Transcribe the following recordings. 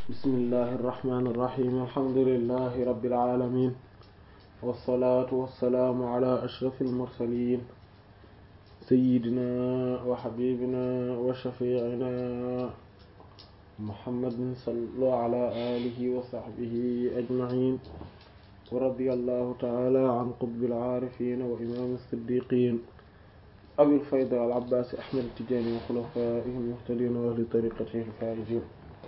bismillahi irrahmani irrahim alhamdulilahi rabbil alamin wassalaatu wassalaamu ala ashraf almursalin sayidina wa xabibina wa shafiicina muhammadin sallu ala alihi wa saxbihi ajmain wa radi allahu taala an qutbil aarifin wa imam siddiqin abil fayda al abbaasi ahmad tijaani wa xulafaa'ihi al-muhtadiin wa ahli tariqatihi al-faa'iziin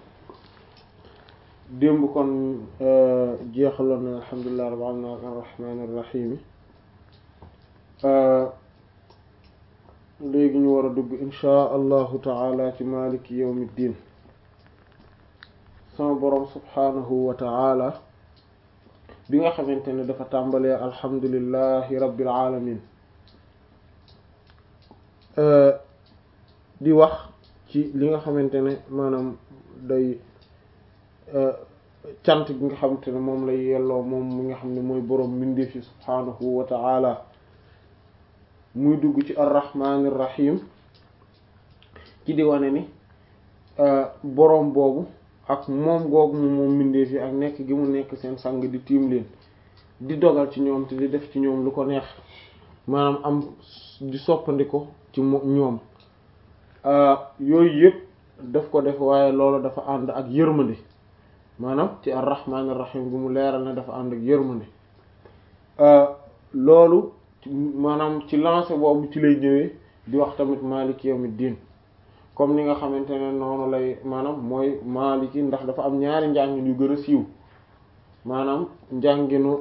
démb kon jeexaloon na alhamdulillahi rabbil aalamiin ar-rahmaani ar-rahiim léegi ñu war a dugg inshaa allahu taala ci maaliki yawmi ddiin sama boroom subhaanahu wa taala bi nga xamante ne dafa tàmbalee alhamdulillahi rabbil aalamiin di wax ci li nga xamante ne maanaam day cant gi nga xamante ne moom lay yelloo moom mi nga xam ne mooy boroom mbindeef yi subhaanahu wa ta'ala muy dugg ci arrahmanir rahim ci di wane ni boroom boobu ak moom googu mu moom mbindeef yi ak nekk gi mu nekk seen sang di tiim leen di dogal ci ñoom te di def ci ñoom lu ko neex maanaam am di soppandiko ci ñoom yooyu yëpp daf ko def waaye loolu dafa ànd ak yërmande maanaam ci ar-rahmaanir rahiim bi mu leeral ne dafa ànd ak yërmande loolu maanaam ci lancé boobu ci lay ñëwee di wax tamit maaliki yawmiddiin comme ni nga xamante ne noonu lay maanaam mooy maaliki ndax dafa am ñaari njàngin yu gën a siiw maanaam njànginu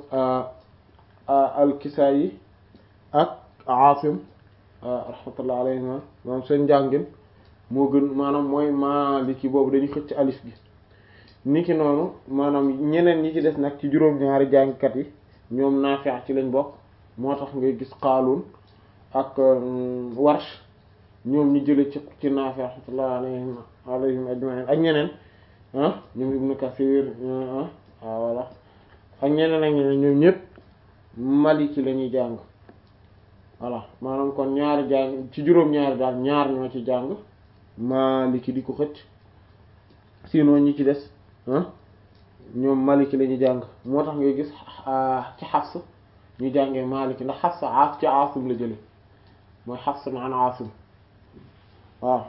al-Kisaayi ak Aasim rahmatullah alayhima maanaam seen njàngin moo gën maanaam mooy maaliki boobu dañuy xëcc alif bi niki noonu maanaam ñeneen ñi ci des nag ci juróom-ñaari jàngkat yi ñoom Naafi' ci lañ bokk moo tax ngay gis Qaaluun ak Warsh ñoom ñu jële ci ci Naafi' rahmatullah alayhim alayhim ajma'in ak ñeneen ah ñoom Ibnu Kasiir ah voilà ak ñeneen ak ñeneen ñoom ñëpp maliki la ñuy jàng voilà maanaam kon ñaari jàng ci juróom-ñaari daal ñaar ñoo ci jàng maliki di ko xëcc sinon ñi ci des ñoom maliki la ñuy jàng moo tax ngay gis ci Hafs ñu jàngee maliki ndax Hafs aas ci Aasim la jële mooy Hafs an Aasim waaw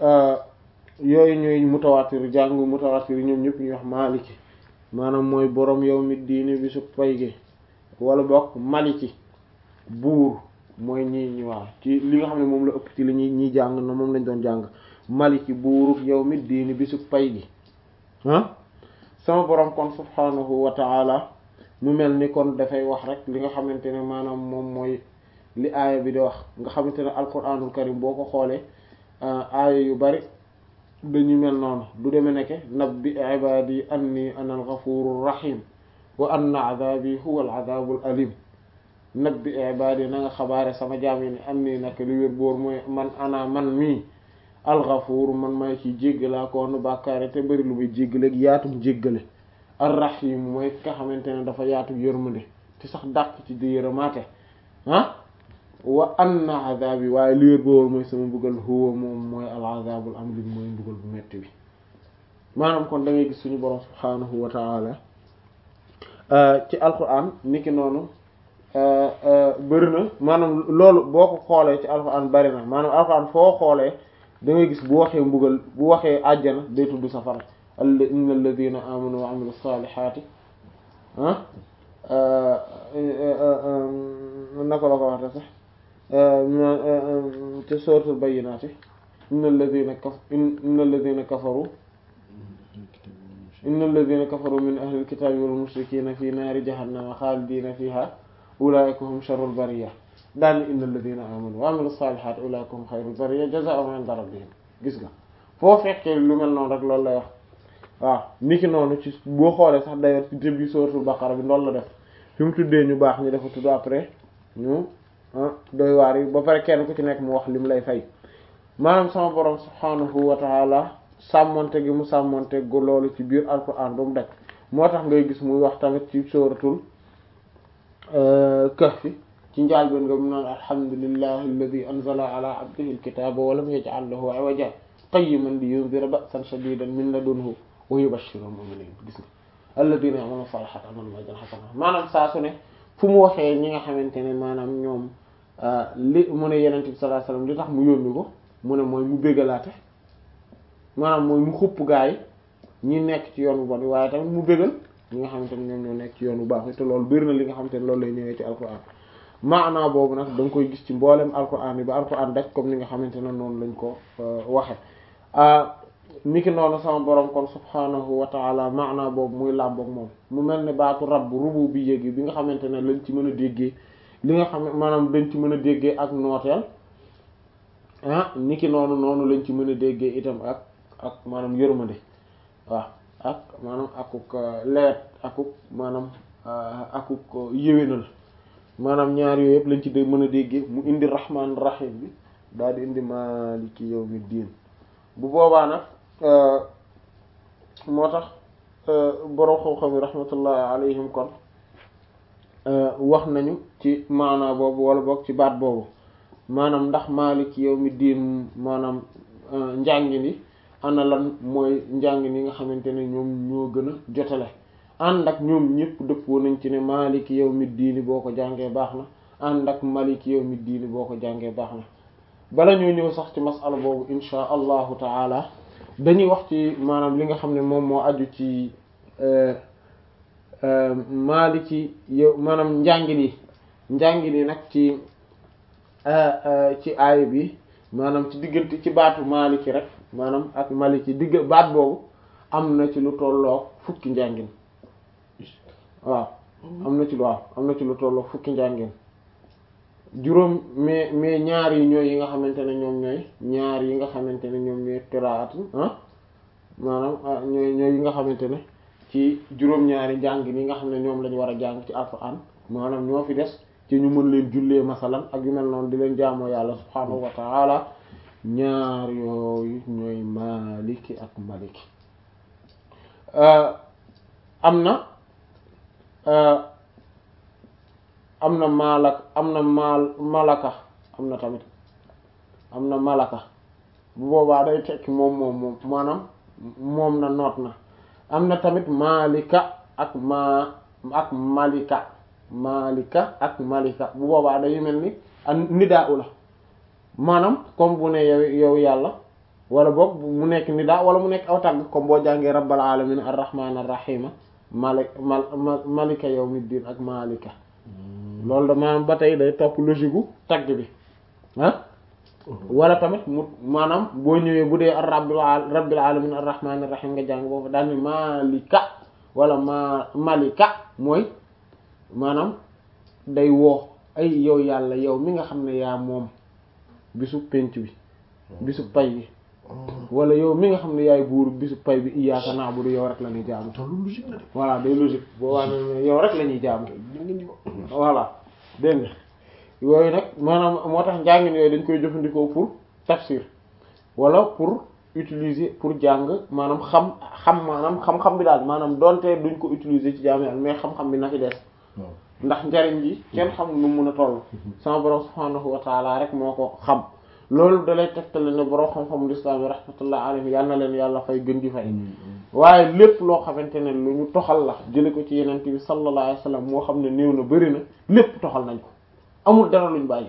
yooyu ñooy mutawaatir jàng mutawaatir ñoom ñëpp ñuy wax maliki maanaam mooy borom yawmi diini bi su pay gi wala bokk maliki buur mooy ñi ñi waaw ci li nga xam ne moom la ëpp ci li ñuy ñiy jàng na moom lañ doon jàng maliki buuruk yawmi diini bisu pay gi ah sama borom kon subhaanahu wa ta'ala mu mel ni kon dafay wax rek li nga xamante ne maanaam moom mooy li aaya bi di wax nga xamante ne alquranul karim boo ko xoolee aaya yu bari dañu mel noonu du deme nekke nabbi ibadi anni ana al-ghafurur rahim wa anna adabi huwa al-adabul alim nabbi ibadi na nga xabaare sama jaam yi ne am nii nag li wér boor mooy man ana man mii alxafuur man may ci jéggalaa koonu bàkkaare te bari lu muy jéggale ak yaatum jéggale arrahim mooy ki nga xamante ne dafa yaatu yërmande te sax dàq ci di yërëmaate ah wa anna azabi waaye li wér boor mooy sama mbugal huwa moom mooy al azabul am lim mooy mbugal bu metti bi maanaam kon da ngay gis suñu borom subhaanahu wa ta'ala ci alquran niki noonu bëri na maanaam loolu boo ko xoolee ci alxuraan bari na maanaam alxuraan foo xoolee da ngay gis bu waxee mbugal bu waxee àjjana day tudd safara inna alladhina amanu wa amilu salihati ah naka la ko waxte sax te suratul bayyinati inna alladhina kaf inna alladhina kafaru inna alladhina kafaru min ahli alkitabi wal mushrikina fi naari jahannama khalidina fiha ulaika hum sharrul bariya daal inna alladhina amanu wa amilu salihat ulaika hum khayrul bariya jazaa'uhum 'inda rabbihim gis nga foo fekkee lu mel noonu rek loolu lay wax waaw niki noonu ci boo xoolee sax d'ailleurs ci début suratul baqara bi loolu la def fi mu tuddee ñu baax ñu dafa tudd après ñu doy waar yi ba pare kenn ku ci nekk mu wax li mu lay fay maanaam sama borom subhanahu wa ta'ala sàmmonte gi mu sàmmonte gu loolu ci biir alquran ba mu dekk moo tax ngay gis muy wax tamit ci suratul kahfi ci njaal ben nga mu naan alhamdulillahi alladi anzala ala abdihi alkitaba wa lam yaj'al lahu 'iwaja qayyiman li yunzira ba'san shadidan min ladunhu wa yubashshirul mu'minin gis nga alladhina ya'maluna salihati annahum ajran hasana maanaam saa su ne fu mu waxee ñi nga xamante ne maanaam ñoom li mu ne yenente bi sallallahu alayhi wasallam li tax mu yónni ko mu ne mooy mu bégalaate maanaam mooy mu xupp gaa yi ñi nekk ci yoon bu bon waaye tamit mu bégal ñi nga xamante ne ñoom ñoo nekk ci yoon bu baax te loolu bëri na li nga xamante ne loolu lay ñëwee ci alquran maanaa boobu nag da nga koy gis ci mboolem alquran yi ba alquran daj comme ni nga xamante ne noonu lañ ko waxe niki noonu sama borom kon subhanahu wa taala maanaa boobu muy làmboog moom mu mel ne baatu rabb rubu bi yéegi bi nga xamante ne lañ ci mën a déggee li nga xam maanaam dañ ci mën a déggee ak nooteel ah niki noonu noonu lañ ci mën a déggee itam ak ak maanaam yërmande waaw ak maanaam akuk leet akuk maanaam akuk yéwénal maanaam ñaar yooyu yëpp lañ ci dé mën a déggee mu indi rahmaan rahim bi daal di indi maaliki yawmi diin bu boobaa nag moo tax borom xam-xam yi rahmatullah alayhim kon wax nañu ci maanaa boobu wala boog ci baat boobu maanaam ndax maaliki yawmi diin maanaam njàngin yi ana lan mooy njàngin yi nga xamante ne ñoom ñoo gën a jotale ànd ak ñoom ñëpp dëppoo nañ ci ne maaliki yawmi diini boo ko jàngee baax na ànd ak maliki yawmi diini boo ko jàngee baax na bala ñoo ñëw sax ci masala boobu insha allahu taala dañuy wax ci maanaam li nga xam ne moom moo aju ci maaliki yow maanaam njàngin yi njàngin yi nag ci ci aay bi maanaam ci diggante ci baatu maaliki rek maanaam ak maliki digg baat boobu am na ci lu tolloog fukki njàngin waaw am na ci lu waaw am na ci lu tolloog fukki njàngin juróom mais mais ñaar yi ñooy yi nga xamante ne ñoom ñooy ñaar yi nga xamante ne ñoom ñooy qiraatu ah maanaam ñooy ñooy yi nga xamante ne ci juróom-ñaari njàngin yi nga xam ne ñoom lañu war a jàng ci alxuraan maanaam ñoo fi des ci ñu mën leen jullee masalan ak yu mel noonu di leen jaamoo yàlla subhaanahu wa ta'ala ñaar yooyu ñooy maliki ak maliki am na am na malak am na mal malaka am na tamit am na malaka bu boobaa day tekki moom moom moom maanaam moom na noot na am na tamit malika ak ma ak malika malika ak malika bu boobaa day mel ni an nidaa u la maanaam comme bu ne yow yow yàlla wala boog mu nekk nidaa wala mu nekk aw tàgg comme boo jàngee rabbal alamin arrahman arrahima malik mal malika yawmiddin ak malika loolu da maanaam ba tey day topp logique gu tagg bi ah wala tamit mu maanaam boo ñëwee bu dee ar rabbil rabbil alamin arrahman arrahim nga jàng boobu daal ni malika wala ma malika mooy maanaam day woo ay yow yàlla yow mi nga xam ne yaa moom bisu penc bi bisu pay bi wala yow mi nga xam ne yaay buur bisu pay bi iyyaka na'budu yow rek la ñuy jaamu voilà day logique boo waa ne yow rek la ñuy jaamu voilà dégg nga yooyu nag maanaam moo tax njàngin yooyu dañ koy jëfandikoo pour tafsir wala pour utiliser pour jàng maanaam xam xam maanaam xam-xam bi daal maanaam donte duñ ko utiliser ci jaamu yàlla mais xam-xam bi na fi des ndax njariñ ji kenn xam nu mun a toll sama borom subhaanahu wa taala rek moo ko xam loolu dalay tegtale ne borom xam-xamul islam yi rahmatullah alayhi yal na leen yàlla fay gën di fay waaye lépp loo xamante ne lu ñu toxal la jële ko ci yenente bi sallallahu alayhi wa sallam moo xam ne néew na bëri na lépp toxal nañ ko amul dara luñ bàyyi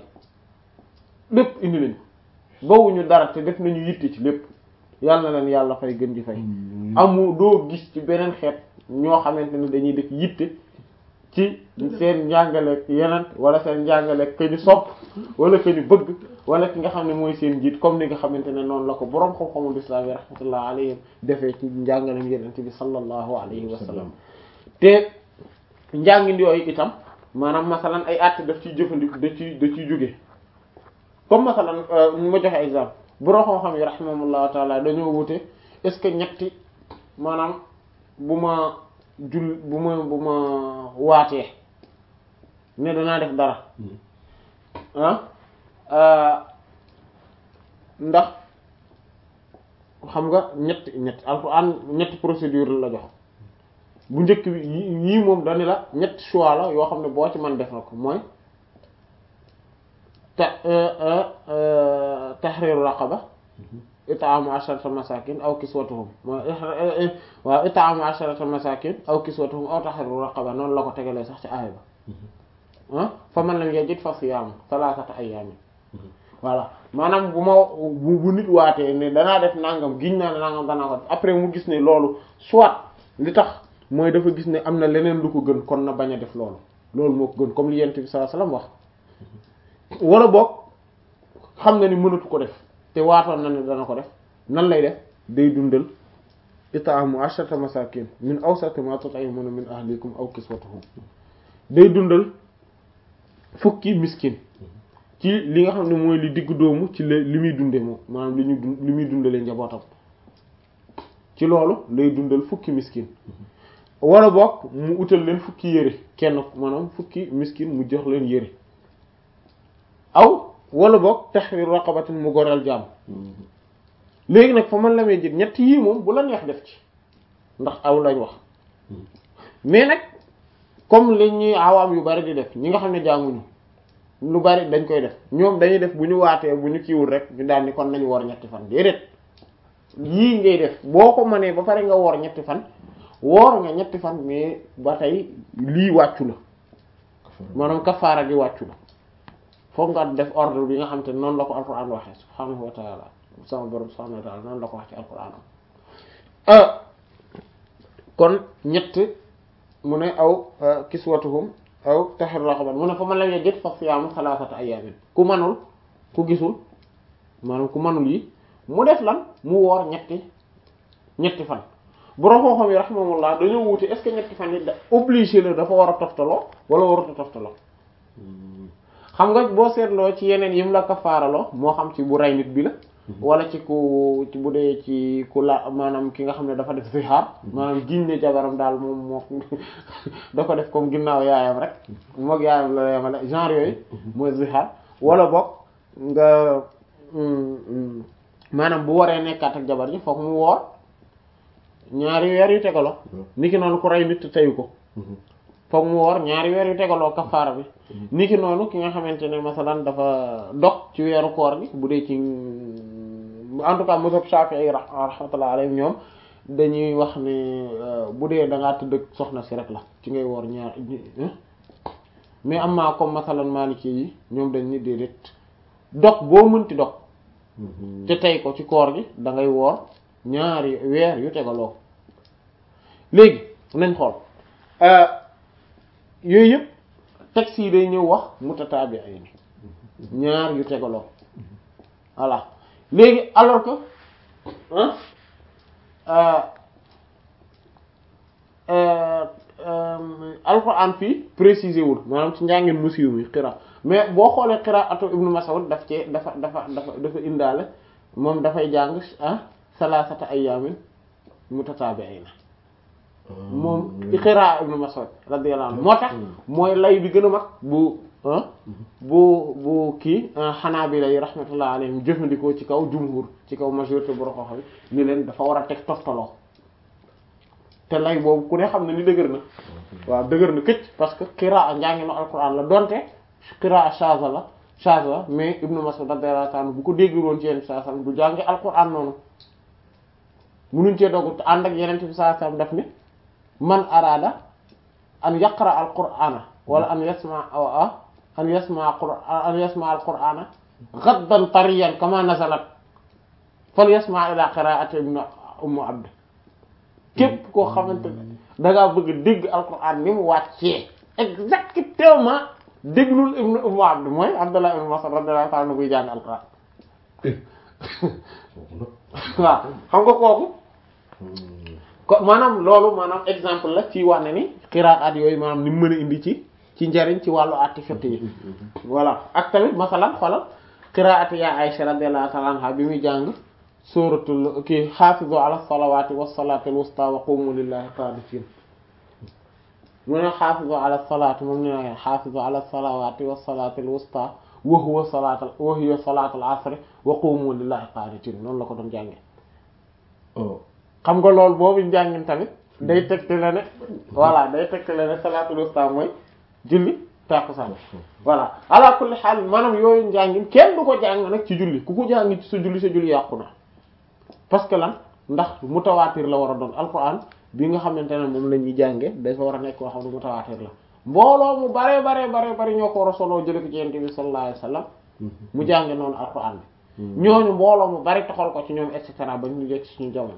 lépp indi nañ ko bawuñu dara te def nañu yitte ci lépp yal na leen yàlla fay gën di fay amul doo gis ci beneen xeet ñoo xamante ne dañuy def yitte ci seen njàngale yeneen wala seen njàngale ka ñu sopp wala ka ñu bëgg wala ki nga xam ne mooy seen njiit comme ni nga xamante ne noonu la ko boroom xam-xamul islam yi rahmatullah alayhim defee ci njàngalem yenente bi sallallahu alayhi wa sallam te njàngin yooyu itam maanaam masalan ay àtte daf ciy jëfandiku da ciy da ciy jóge comme masalan ma joxe exemple boroom xam-xam yi rahimahullahu taala dañoo wute est-ce que ñetti maanaam bu ma jul bu ma bu ma waatee ne danaa def dara ah ndax xam nga ñetti ñetti alxuraan ñetti procédure la jox bu njëkk bi yii moom dani la ñetti choix la yoo xam ne boo ci man def na ko mooy ta tahriru raqaba it'amu asharata masakin aw kiswatuhum waaw it'amu asharata masakin aw kiswatuhum aw tahriru raqaba noonu la ko tegalee sax ci aaya ba ah fa man lam yajid fa siyaamu thalathata ayyamin voilà maanaam bu ma bu bu nit waatee ne danaa def nangam giñ naa ne nangam danaa ko après mu gis ne loolu soit li tax mooy dafa gis ne am na leneen lu ko gën kon na bañ a def loolu loolu moo ko gën comme li yent bi sallallahu alayhi wasallam wax wala boog xam na ni mënatu ko def te waatoon na ne dana ko def nan lay def day dundal it'amu asharata masakin min awsati ma tut'imuna min ahlikum aw kiswatuhum day dundal fukki miskin ci li nga xam ne mooy li diggu doomu ci la li muy dunde moom maanaam li ñu dund li muy dundalee njabootam ci loolu lay dundal fukki miskin wala boog mu utal leen fukki yére kenn maanaam fukki miskin mu jox leen yére aw wala boog tahrir raqabatin mu goreel jaam léegi nag fa man la may jël ñett yii moom bu la neex def ci ndax aw lañ wax mais nag comme li ñuy awaam yu bari di def ñi nga xam ne jànguñu lu bari dañ koy def ñoom dañuy def bu ñu waatee bu ñu kiiwul rek ñu daal ni kon nañu woor ñetti fan déedéet yii ngay def boo ko mënee ba pare nga woor ñetti fan woor nga ñetti fan mais ba tey lii wàccu la maanaam kafaara gi wàccu la foog nga def ordre bi nga xam te noonu la ko alquran waxee subhaanahu wa taala sama borom subhaanahu wa taala noonu la ko wax ci alquran kon ñett mu ne aw kiswatuhum aw tahrir raqaba mu ne fa man lam yajid fa siyaamu salaasata ayyaamin ku manul ku gisul maanaam ku manul yi mu def lan mu woor ñetti ñetti fan borom xam-xam yi rahimahumullah dañoo wuute est-ce que ñetti fan yi da obligé la dafa war a toftaloo wala warut a toftaloo xam nga boo seetloo ci yeneen yim la kafaaraloo moo xam ci bu rey nit bi la wala ci ku ci bu dee ci ku la maanaam ki nga xam ne dafa def zihaar maanaam giñ ne jabaram daal moom moo da ko def comme ginnaaw yaayam rek moog yaayam la yemale genre yooyu mooy zihaar wala boog nga maanaam bu waree nekkaat ak jabar ji foog mu woor ñaari weer yu tegaloo niki noonu ku rey nit teyu ko foog mu woor ñaari weer yu tegaloo kafaara bi niki noonu ki nga xamante ne masalan dafa dog ci weeru koor gi bu dee ci en tout cas mazhab Shafi'i rahmatullah alayhi ñoom dañuy wax ne bu dee da ngaa tëdd ak soxna si rek la ci ngay woor ñaar mais am maa comme masalan Maliki yi ñoom dañ ni déedéet dog boo mënti dog te tey ko ci koor gi da ngay woor ñaari weer yu tegaloo léegi nañ xool yooyu yëpp texte yi day ñëw wax mutataabi ay ni ñaar yu tegaloo voilà léegi alors que alquran fii précisé wul maanaam ci njàngin musiw mi xira mais boo xoolee qiraatu ibnu Mas'ud daf ci dafa dafa dafa dafa indaale moom dafay jàng ah salaasata ayyaamin mutataabi'ayna moom xiraa ibnu Mas'ud radiyallahu anhu moo tax mooy lay bi gën a mag bu bu bu kii Hanaabila yi rahmatullah alayhim jëfandikoo ci kaw jumhur ci kaw majorité bu roxoo xam ni leen dafa war a teg toftaloo te lay boobu ku ne xam ne ni dëgër na waaw dëgër na këcc parce que xiraa njànginu alquran la donte xiraa shaza la shaza la mais ibnu Mas'ud radiyallahu anhu bu ko déggul woon ci yenn saa sam du jàngi alquran noonu munuñ cee dogu ànd ak yeneen bi saa sam daf ni man araada an yaqra al qur'ana wala an yasma an yasma an yasma al qur'ana ghaddan tariyan kama nazalat fal yasma ila qira'ati ibn ummu abd képp koo xamante ne da ngaa bëgg dégg al qur'an ni mu wàccee exactement déglul ibn ummu abd mooy abdullah ibn mas'ud radiyallahu ta'ala buy jàng al qur'an waaw xam nga kooku ko maanaam loolu maanaam exemple la ci wax ne ni xiraat yooyu maanaam ni mu mën a indi ci ci njariñ ci wàllu atti fiqh yi voilà ak tamit masalan xoolal xiraat ya Aisha radiyallahu ta'ala anha bi muy jàng suratul kii xaafizu ala salawati wassalati alwusta wa qumu lillahi qanitin mu ne xaafizu ala salati moom ne na xaafizu ala salawati wassalati alwusta wa huwa salatul wa hiya salatul asr wa qumu lillahi qanitin noonu la ko doon jànge xam nga loolu boobu njàngin tamit day tegtale ne voilà day tegtale ne salaatul wusta mooy julli tàkkusaan voilà ala kulli xaal maanaam yooyu njàngin kenn du ko jàng nag ci julli ku ko jàng ci sa julli sa julli yàqu na parce que lan ndax mutawaatir la war a doon alquran bi nga xamante ne moom la ñuy jànge dafa war a nekk koo xam ne mutawaatir la mbooloo mu bare bare bare bare ñoo ko war a soloo jële ko ci yonent bi sallallahu alayhi wasallam mu jànge noonu alquran bi ñooñu mbooloo mu bari taxal ko ci ñoom et cetera ba ñu yegg suñu jamono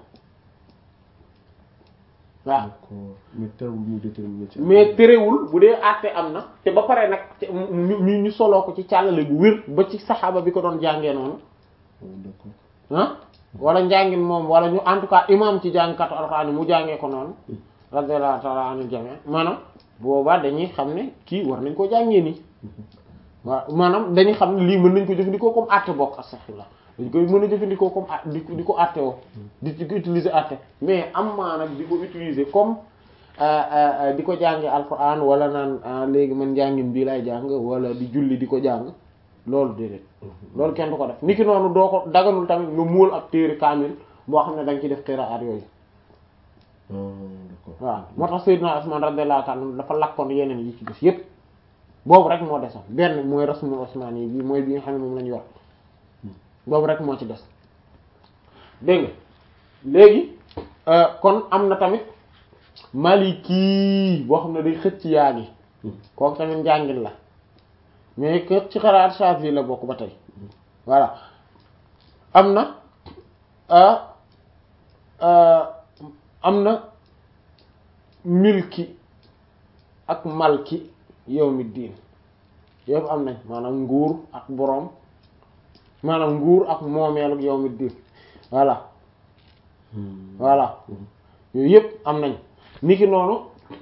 waaw mais terewul ñu déterminer ci mais terewul bu dee àtte am na te ba pare nag ñu ñu ñu soloo ko ci càllale bu wér ba ci saxaaba bi ko doon jàngee noonu d'accord ah wala njàngin moom wala ñu en tout cas imam ci jàngkatu alxuraan mu jàngee ko noonu radiyallahu ta'ala anhu jami maanaam boobaa dañuy xam ne kii war nañ koo jàngee nii waaw maanaam dañuy xam ne lii mën nañ ko jëfandikoo comme àtte bokk astaghfirullah dañ koy mën a jëfandikoo comme a di di ko àtte woo di di ko utiliser àtte mais am maa nag di ko utiliser comme di ko jànge alxuraan wala naan léegi man njàngin bii lay jàng wala di julli di ko jàng loolu déedéet loolu kenn du ko def niki noonu doo ko daganul tamit nga muul ab téere kaamil boo xam ne da nga ci def qiraat yooyu d'accord waaw moo tax Seydina Usman radiyallahu ta'ala dafa lakkoon yeneen yi ci def yépp boobu rek moo desoon benn mooy rasmul Usmani yi bi mooy bi nga xam ne moom la ñu yor boobu rek moo ci des dégg nga léegi kon am na tamit maliki boo xam ne day xëcc yaa gi kooku tamit njàngin la mais que ci xalaat Shafi'i la bokk ba tey voilà am na am na milki ak malki yawmi diin yëpp am nañ maanaam nguur ak boroom maanaam nguur ak moomeel ak yawmi diin voilà voilà yooyu yëpp am nañ niki noonu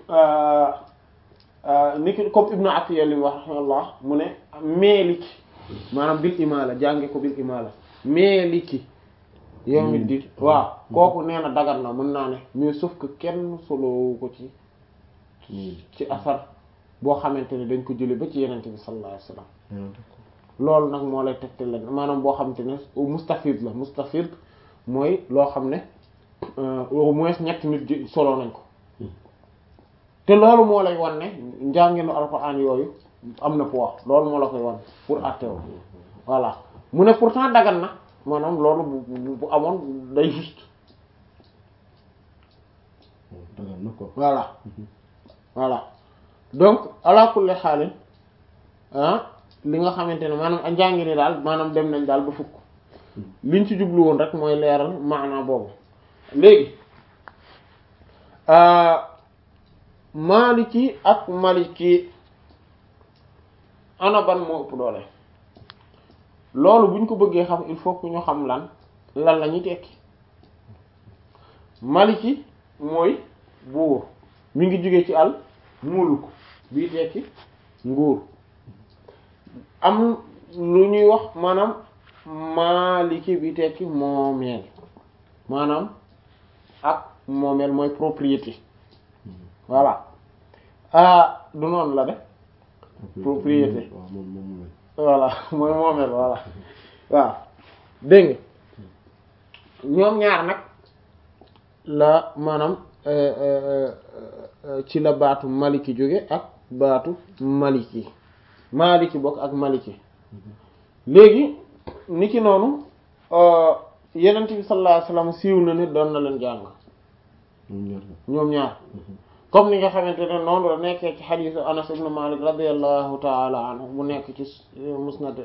niki comme Ibnu Atiyya li mu wax rahimahullah mu ne meeliki maanaam bil imaala jànge ko bil imaala meeliki yawmi diin waaw kooku nee na dagan na mën naa ne mais sauf que kenn solowu ko ci ci asar boo xamante ne dañ ko jële ba ci yenente bi sallallahu alayhi wasallam loolu nag moo lay tegte leen maanaam boo xamante ne mustafid la mustafid mooy loo xam ne au moins ñetti nit solo nañ ko te loolu moo lay wan ne njànginu alxuraan yooyu am na poids loolu moo la koy wan pour àtteewoo voilà mu ne pourtant dagan na maanaam loolu bu bu amoon day juste dagan na ko voilà voilà donc ala kulli xaalin ah li nga xamante ne maanaam njàngi ni daal maanaam dem nañ daal ba fukk liñ ci jublu woon rek mooy leeral maanaa boobu léegi maliki ak maliki ana ban moo ëpp doole loolu buñ ko bëggee xam il faut que ñu xam lan lan la ñuy tekki maliki mooy buur mi ngi jóge ci al mulk bii tekki nguur am lu ñuy wax maanaam maliki bi tekki moomeel maanaam ak moomeel mooy propriété voilà ah du noonu la de propriété waaw moom moom la voilà mooy moomeel voilà waaw dégg nga ñoom ñaar nag la maanaam ci la baatu maliki jóge ak baatu maliki maliki bokk ak maliki léegi ni ki noonu yenent bi sallallahu alayhi wasallam siiw na ni doon na leen jàng ñoom ñaar la ñoom ñaar comme ni nga xamante ne noonu la nekkee ci xadiisu Anas ibn Malik radiyallahu ta'ala anhu mu nekk ci musnad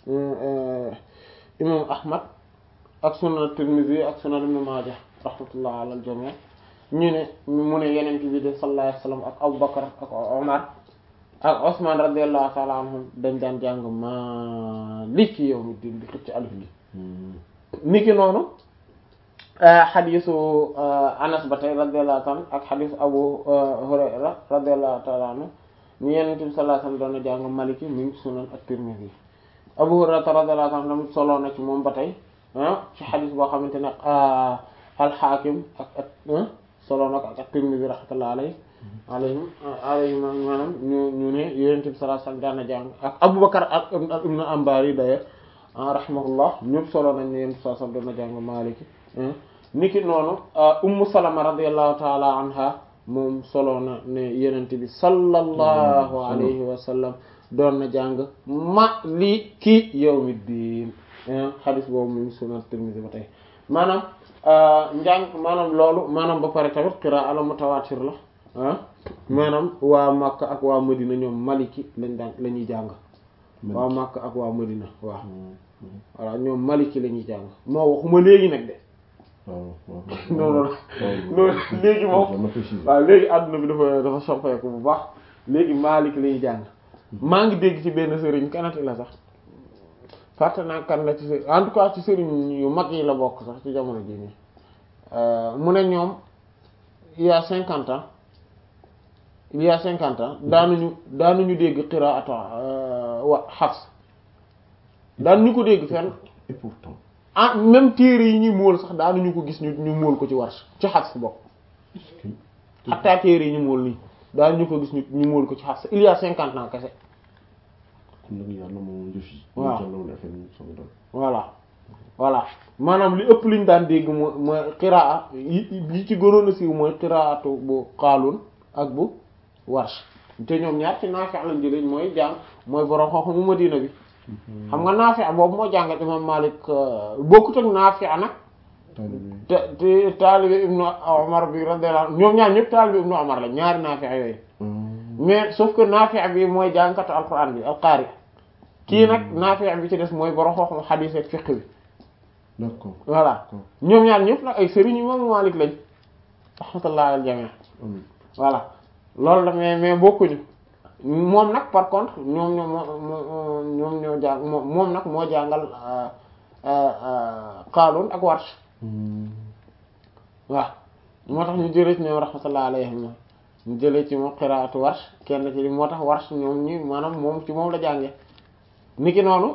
imam Ahmad ak sunan Tirmidhi ak sunan Ibn Majah rahmatullah ala al-jami' ñu ne mu ne yenent bi de sallallahu alayhi wasallam ak Abu Bakar ak Omar ak Osman radiyallahu ta'ala anhum dañ daan jàng Maliki yawmiddin di xëcc alif gi niki noonu xadisu Anas ba tey radiyallahu ta'ala ak xadisu Abu Hurayra radiyallahu ta'ala anhu ñu Yonent bi sallallahu alayhi wasallam doon na jàng Maliki mi ngi sunan at-Tirmidhi Abu Hurayra radiyallahu ta'ala anhu solo na ci moom ba tey ci xadis boo xamante ne al-Hakim ak ak solo na ko ak at-Tirmidhi rahmatullahi alayhi alayhim alayhim maanaam ñu ñu ne Yonent bi sallallahu alayhi wasallam daan na jàng ak Abu Bakar ak Ibn Ambari d'ailleurs rahimahullah ñëpp solo nañ ne Yonent bi sallallahu alayhi wasallam doon na jàng Maliki niki noonu ummu salama radiyallahu taala anha moom solo na ne yenente bi sallallahu alayhi wa sallam doon na jàng maliki yawmiddin xadis boobu mu ngi sunan Tirmidhi ba tey maanaam njàng maanaam loolu maanaam ba pare tamit qiraa la mutawaatir la ah maanaam waa Makka ak waa Madina ñoom maliki lañ daan la ñuy jàng waa Makka ak waa Madina waaw voilà ñoom maliki la ñuy jàng moo waxuma léegi nag de waaw waaw non non non léegi moom waaw léegi àdduna bi dafa dafa soppeeku bu baax léegi Malik la ñuy jàng maa ngi dégg ci benn sëriñ kanati la sax fàtte naa kan la ci sëriñ en tout cas ci sëriñ yu mag yi la bokk sax ci jamono jii nii mu ne ñoom il y a cinquante ans il y a cinquante ans daanuñu daanuñu dégg qiraatu wa Hafs daanuñu ko dégg fenn et pourtant ah même téere yi ñuy móol sax daanuñu ko gis ñu ñu móol ko ci Warsh ci Hafs bokk xataa téere yi ñu móol nii daanuñu ko gis ñu ñu móol ko ci Hafs il y a cinquante ans kese kon nag yàlla moom njëf yi waaw jàllawul affaire yi sama doon voilà voilà maanaam li ëpp liñ daan dégg mooy mooy qiraa yi yi ci gënoon a siiw mooy qiraatu bu Qaalun ak bu Warsh te ñoom ñaar ci Naafi' lañ jëlee mooy jàng mooy borom xam-xamu Madina bi xam nga Naafi' boobu moo jàngal imam Malik bokkut ak Naafi' nag taalibe te te taalibe Ibnu Umar bi radiyallahu anhu ñoom ñaar ñëpp taalibe Ibnu Umar la ñaari Naafi' yooyu mais sauf que Naafi' bi mooy jàngkatu Alxuraan bi al-qaari kii nag Naafi' bi ci des mooy borom xam-xamu hadiis ak fiqh bi d'accord voilà ñoom ñaar ñëpp nag ay sëriñ imam Malik lañ rahmatullahi al jami' amiin voilà loolu la mais mais bokkuñu moom nag par contre ñoom ñoo moo ñoom ñoo jàng moom moom nag moo jàngal Qaalun ak Warsh waaw moo tax ñu jëlee ci ñoom rahmatullahi alayhim ñu jëlee ci moom qiraatu Warsh kenn ci moo tax Warsh ñoom ñi maanaam moom ci moom la jànge niki noonu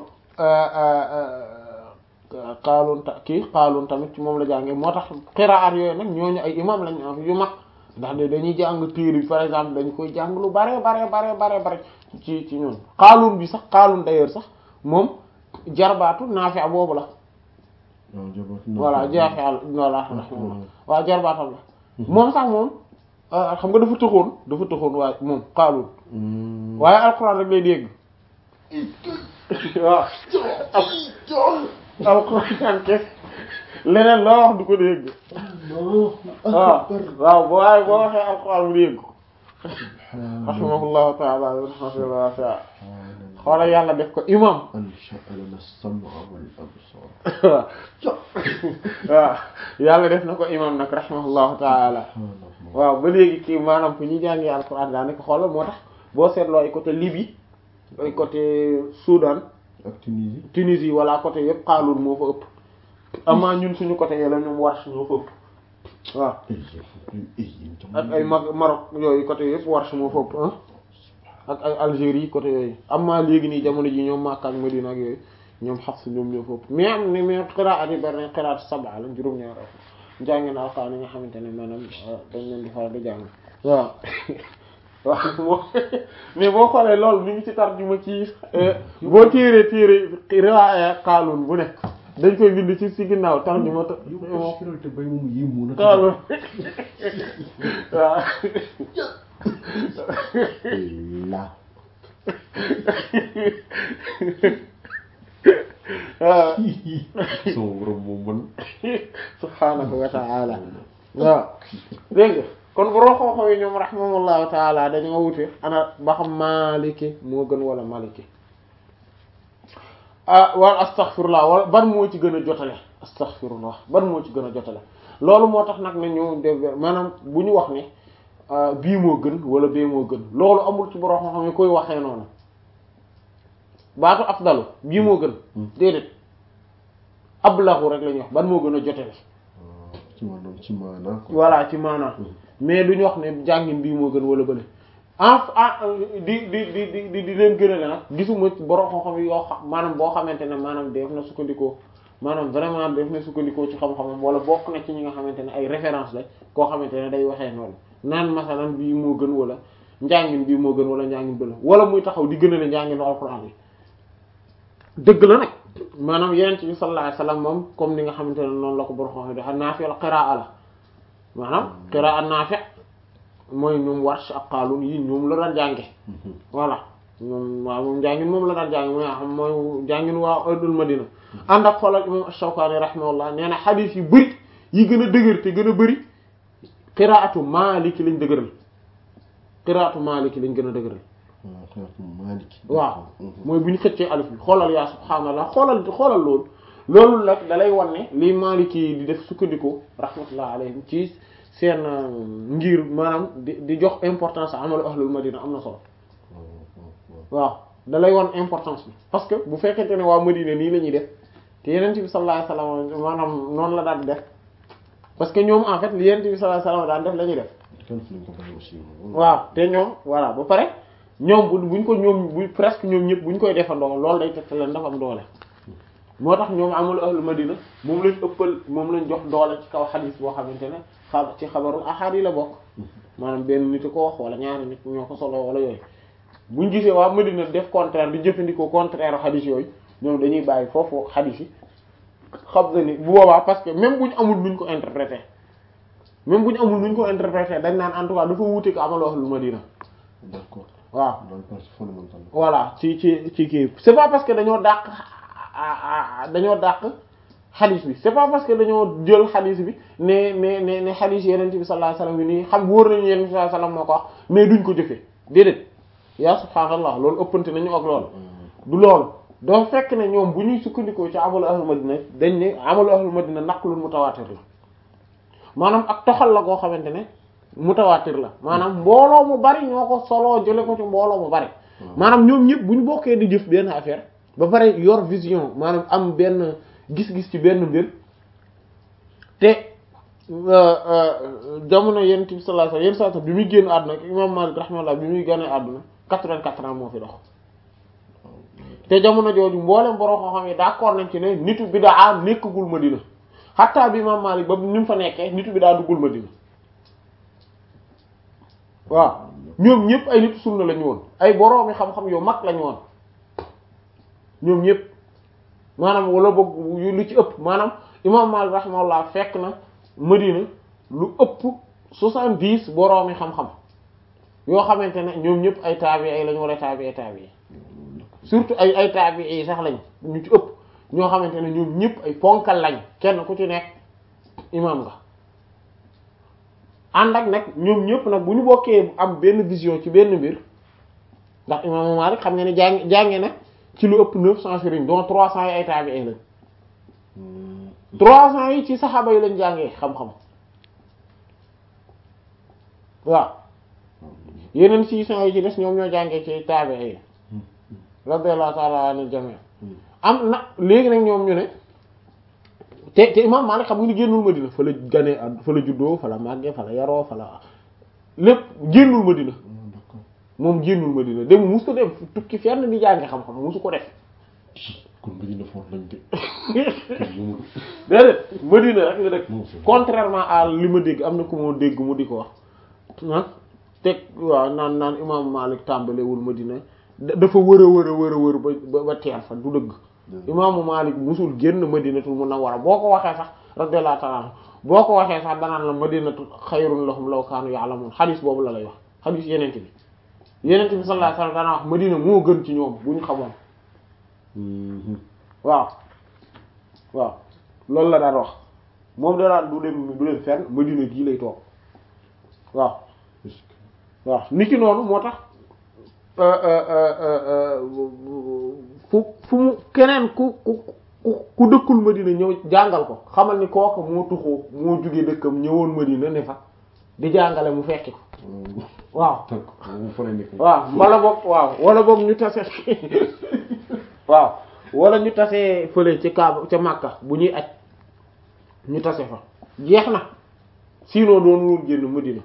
Qaalun ta kii Qaalun tamit ci moom la jànge moo tax qiraat yooyu nag ñooñu ay imam lañ am yu mag ndax de dañuy jàng téere bi par exemple dañu koy jàng lu bare bare bare bare bare ci ci ñun Qaalun bi sax Qaalun d'ailleurs sax moom jarbaatu Naafi' boobu la waaw jabaat voilà jaaxal voilà waaw jarbaatam la moom sax moom xam nga dafa tëxoon dafa tëxoon waaye moom Qaalun waaye alxuraan rek lay dégg waaw alxuraan kes leneen loo wax du ko dégg waaw waaw boo waaye boo waxee alxuraan mu dégg rahimahullahu taala rahmatan wasi'a xoola yàlla def ko imam ansha'a lana as-sam'a wal absar waaw yàlla def na ko imam nag rahimahullahu taala waaw ba léegi kii maanaam fu ñuy jàngee alxuraan daanaka xoolal moo tax boo seetloo ay côté Libye ay côté Soudan ak Tunisie Tunisie wala côté yëpp Qaalun moo fa ëpp amaa ñun suñu côté yële ñoom Warsh ñoo fa ëpp waaw ak ay Mag Maroc yooyu côté yëpp Warsh moo fa ëpp ah ak ay Algérie côté yooyu amaa léegi nii jamono ji ñoom Makka ak Medina ak yooyu ñoom Hafs ñoom ñoo fa ëpp mais am na mais qiraat yi bari na qiraat sab'a la juróom-ñaar njàngeen alxuraan yi nga xamante ne maanaam dañ leen di faral di jàng waaw waaw moo mais boo xoolee loolu mi ngi ci tarjuma ci boo téeree téere riwaaya Qaalun bu nekk dañ koy bind ci si ginnaaw tarjuma ta bay moom yéemu na Qaalun waaw la waaw sama borom moom man subhaanahu wa ta'ala waaw dégg nga kon boroo xooxoo yi ñoom rahimahullahu taala dañoo wute ana ba xam maliki moo gën wala maliki ah wala astaghfirullah wala ban moo ci gën a jotale astaghfirullah ban moo ci gën a jotale loolu moo tax nag ne ñu def maanaam bu ñu wax ne bii moo gën wala bee moo gën loolu amul ci boroo xam ne koy waxee noonu baatu afdalu bii moo gën déedéet ablahu rek la ñuy wax ban moo gën a jotale ci maanaam ci maanaam voilà ci maanaam mais duñu wax ne jàngin bii moo gën wala bële en di di di di di di leen gënale nag gisuma borom xam-xam yoo xam maanaam boo xamante ne maanaam def na sukkandikoo maanaam vraiment def na sukkandikoo ci xam-xamam wala bokk na ci ñi nga xamante ne ay référence la koo xamante ne day waxee noonu naan masalan bii moo gën wala njàngin bii moo gën wala njàngin bële wala muy taxaw di gënale njànginu alxuraan bi dëgg la nag maanaam yeneen bi sallallahu alayhi wasallam moom comme ni nga xamante ne noonu la ko borom xam-xam dafa naafi la qiraa la maanaam qiraa naafi mooy ñoom Warsh ak Qaalun yi ñoom la daan jànge voilà moom waaw moom jàngin moom la daan jànge mooy xam mooy jàngin waa ahlul Madina ànd ak xoolal imam Ash-Shawkani rahimahullah nee na xadiis yu bëri yi gën a dëgër te gën a bëri qiraatu maliki lañ dëgëral qiraatu maliki lañ gën a dëgëral waaw xeetu Maliki. waaw mooy bu ñu xëccee alif bi xoolal yaa subhaanallah xoolal xoolal loolu loolu nag dalay wan ne lii maliki yi di def sukkandiku rahmatullah alayhim ci seen ngir maanaam di di jox importance amalu ahlul madina am na solo waaw dalay wan importance bi parce que bu fekkente ne waa madina nii la ñuy def te yeneen bi sallallahu alayhi wasallam maanaam noonu la daan def parce que ñoom en fait li yeneen bi sallallahu alayhi wasallam daan def la ñuy def kenn fi lañ ko bàyyi aussi. waaw te ñoom voilà ba pare ñoom bu buñ ko ñoom bu presque ñoom ñëpp buñ koy defandoo loolu day teg leen dafa am doole moo tax ñoom amul ahlu madina moom lañ ëppal moom lañ jox doole ci kaw xadis boo xamante ne xa ci xabarul ahad yi la bokk maanaam benn nit ko wax wala ñaari nit ñoo ko solo wala yooyu buñ gisee waa madina def contraire di jëfandikoo contraire xadis yooyu ñoom dañuy bàyyi foofu xadis yi xam na ni bu boobaa parce que même buñ amul nuñ ko interpréter même buñ amul nuñ ko interpréter dañ naan en tout cas dafa wuute ko amal ahlu madina d'accord waaw dans le partie fondamentale. voilà ci ci ci kii c'est pas parce que dañoo dàq dañoo dàq xadis bi c'est pas parce que dañoo jël xadis bi ne ne ne ne xadis yeneen bi sallallahu alayhi wasallam bi nii xam wóor nañu yeneen bi sallallahu alayhi wasallam moo ko wax mais duñ ko jëfee déedéet yaa subhaanallah loolu ëppante nañu ak loolu du loolu doo fekk ne ñoom bu ñuy sukkandikoo ci amalu ahlul madina dañ ne amalu ahlul madina naqlun mutawaatir la maanaam ak toxal la goo xamante ne mutawaatir la maanaam mbooloo mu bari ñoo ko soloo jële ko ci mbooloo mu bari maanaam ñoom ñëpp bu ñu bokkee di jëf benn affaire ba pare yor vision maanaam am benn gis-gis ci benn mbir te jamono yonent bi sallallahu alayhi wasallam yenn saa bi muy génn àdduna imam Malik rahimahullah bi muy génne àdduna quatre-vingt-quatre ans moo fi dox te jamono jooju mboolem borom koo xam ne d'accord nañ ci ne nitu bidaa nekkagul Madina xatta bi imam Malik ba ni mu fa nekkee nitu bidaa duggul Madina waaw ñoom ñëpp ay nitu sunna lañu woon ay boroomi xam-xam yu mag lañu woon ñoom ñëpp maanaam wala boog lu ci ëpp maanaam imam Malik rahimahullah fekk na Madina lu ëpp soixante-dix boroomi xam-xam yoo xamante ne ñoom ñëpp ay taabi ay lañu wala taabi ay taabi surtout ay ay taabi yi sax lañ ñu ci ëpp ñoo xamante ne ñoom ñëpp ay ponkal lañ kenn ku ci nekk imam nga ànd ak nag ñoom ñëpp nag bu ñu bokkee am benn vision ci benn mbir ndax imaamu Maalik xam nga ne jàng jànge na ci lu ëpp neuf cent sëriñ dont trois cents yi ay taabi'i lañ trois cents yi ci saxaaba yi lañ jàngee xam-xam waaw yeneen six cents yi ci des ñoom ñoo jàngee ci taabi'i yi radiyallahu ta'ala anil jami' am na léegi nag ñoom ñu ne te te imam Maalik xam nga ni génnul Madina fa la ganee ad fa la juddoo fa la màggee fa la yaroo fa la lépp génnul Madina moom génnul Madina dem musu ko dem tukki fenn di jàngi xam-xam musu ko def kon Madina foofu lañ dé déedéet Madina rek la dëkk contrairement à li ma dégg am na ku ma dégg mu di ko wax ah teg waaw naan naan imam Maalik tàmbalewul Madina dafa wër a wër a wër a wër ba ba teer fa du dëgg imaamu Maalik musul génn madinatul munawwara boo ko waxee sax radiyallahu ta'ala boo ko waxee sax danaan la madinatu xayrun lahum law kaanu ya'lamun xadis boobu la lay wax xadis yenente bi yenente bi sallallahu alayhi wasallam dana wax madina moo gën ci ñoom bu ñu xamoon waaw waaw loolu la daan wax moom da daan du dem du dem fenn madina gii lay toog waaw waaw niki noonu moo tax fu fu mu keneen ku ku ku dëkkul Madina ñëw jàngal ko xamal ni kooku moo tuxoo moo jóge dëkkam ñëwoon Madina ne fa di jàngale mu fekki ko waaw waaw wala boog waaw wala boog ñu tase waaw wala ñu tase fële ci Kaaba ca Makka bu ñuy aj ñu tase fa jeex na sinon doon woon génn Madina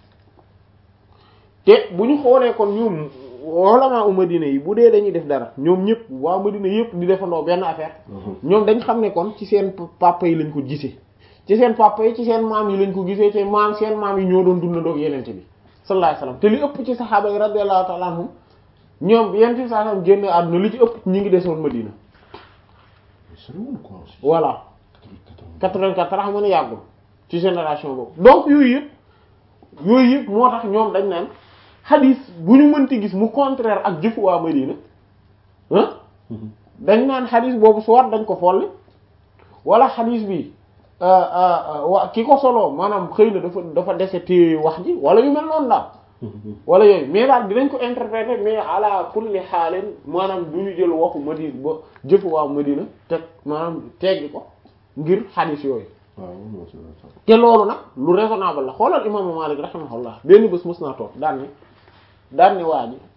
te bu ñu xoolee kon ñoom ulama u Madina yi bu dee dañuy def dara ñoom ñëpp waa Madina yëpp di defandoo benn affaire ñoom dañ xam ne kon ci seen papa yi lañ ko gisee ci seen papa yi ci seen maam yi lañ ko gisee te maam seen maam yi ñoo doon dundandoo ak yenente bi sallallahu alayhi wasallam te li ëpp ci saxaaba yi radiyallahu ta'ala anhum ñoom bi yenente bi sallallahu alayhi wasallam génne àdduna li ci ëpp ñu ngi desoon Madina voilà 84 xam nga ne yàggul ci génération boobu donc yooyu yëpp yooyu yëpp moo tax ñoom dañ naan xadis bu ñu mënti gis mu contraire ak jëfu waa Madina ah dañ naan xadis boobu soit dañ ko folli wala xadis bi wa ki ko soloo maanaam xëy na dafa dafa dese téye wax ji wala yu mel noonu daal wala yooyu mais daal dinañ ko interpréter mais ala kulli xaalin maanaam du ñu jël waxu Madina ba jëfu waa Madina teg maanaam teggi ko ngir xadiis yooyu waaw moo si la sax. te loolu nag lu raisonnable la xoolal imaamu Maalik rahimahullah benn bés mës naa toog daan ne daan ne waa ji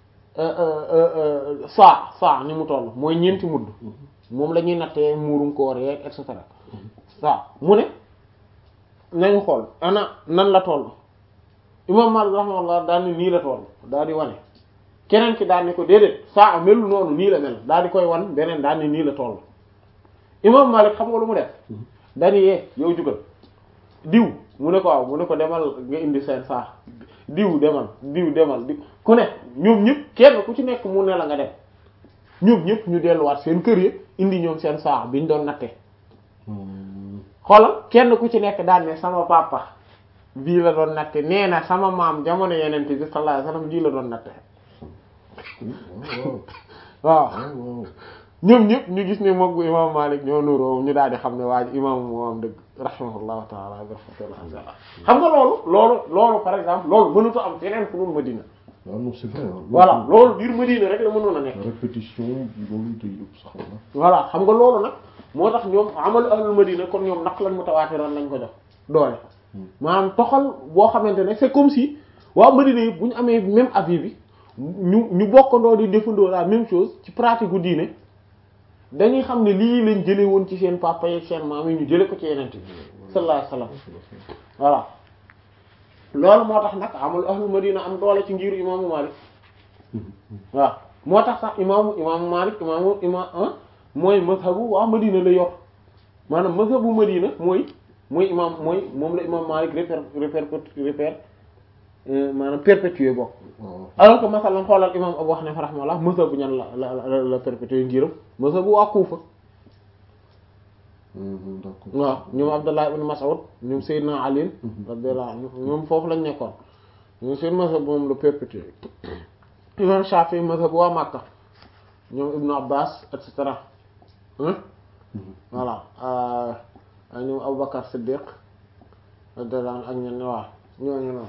saa saa ni mu toll mooy ñeenti mudd moom la ñuy nattee muurum koor yeeg et cetera saa mu ne nañu xool ana nan la toll imam Maalik rahimahullah daan ne nii la toll daal di wane keneen ki daan ne ko déedéet saa melul noonu nii la mel daal di koy wan beneen daan ne nii la toll imam Maalik xam nga lu mu def dani yee yow jugal diw mu ne ko waaw mu ne ko demal nga indi seen saa diw demal diw demal diw ku ne ñoom ñëpp kenn ku ci nekk mu ne la nga dem ñoom ñëpp ñu delluwaat seen kër yi indi ñoom seen saa biñ doon natte xoolal kenn ku ci nekk daan ne sama papa bii la doon natte nee na sama maam jamono yenente bi sallallahu alayhi wasallam bii la doon natte waaw waaw ñoom ñëpp ñu gis ne moom bu imam Malik ñoo nuroo ñu daal di xam ne waa ji imam moo am dëgg rahimahullahu taala rahmatullah xam nga loolu loolu loolu par exemple loolu mënuta am feneen fu dul Madina waaw non c'est vrai hein. voilà loolu biir Madina rek la mënoon a nekk répétition loolu day ëpp sax la. voilà xam nga loolu nag moo tax ñoom amalu ahlul Madina kon ñoom naq lañ mutawaatiran lañ ko jox doole maanaam toxal boo xamante ne c'est comme si waa Madina yëpp bu ñu amee même avis bi ñu ñu bokkandoo di defandoo la même chose ci pratique gu diine dañuy xam ne lii lañ jële woon ci seen papa yi seen maam yi ñu jële ko ci yeneen bi sallallahu alayhi wasallam voilà loolu moo tax nag amul ahlul madina am doole ci ngiru imaamu Malik waaw moo tax sax imaamu imaamu Malik imaamu imaam mooy mazhabu waa madina la yor maanaam mazhabu madina mooy mooy imaam mooy moom la imaam Malik réper réper réper maanaam perpétuer bokk waaw alors que masalan xoolal imam Abu Hanifa rahimahullah mazhabu ñan la la la la perpétuer ngiram mazhabu waa Kufa d'accord. waaw ñoom Abdullah ibn Mas'ud ñoom Seydina Ali radiyallahu anhu ñoom foofu lañ nekkoon ñoom seen mazhab moom la perpétuer imam Shafi'i mazhabu waa Makka ñoom Ibn Abbas et cetera hein voilà ñoom Aboubacar Siddiq radiyallahu anhu ak ñenn waaw ñooñu noonu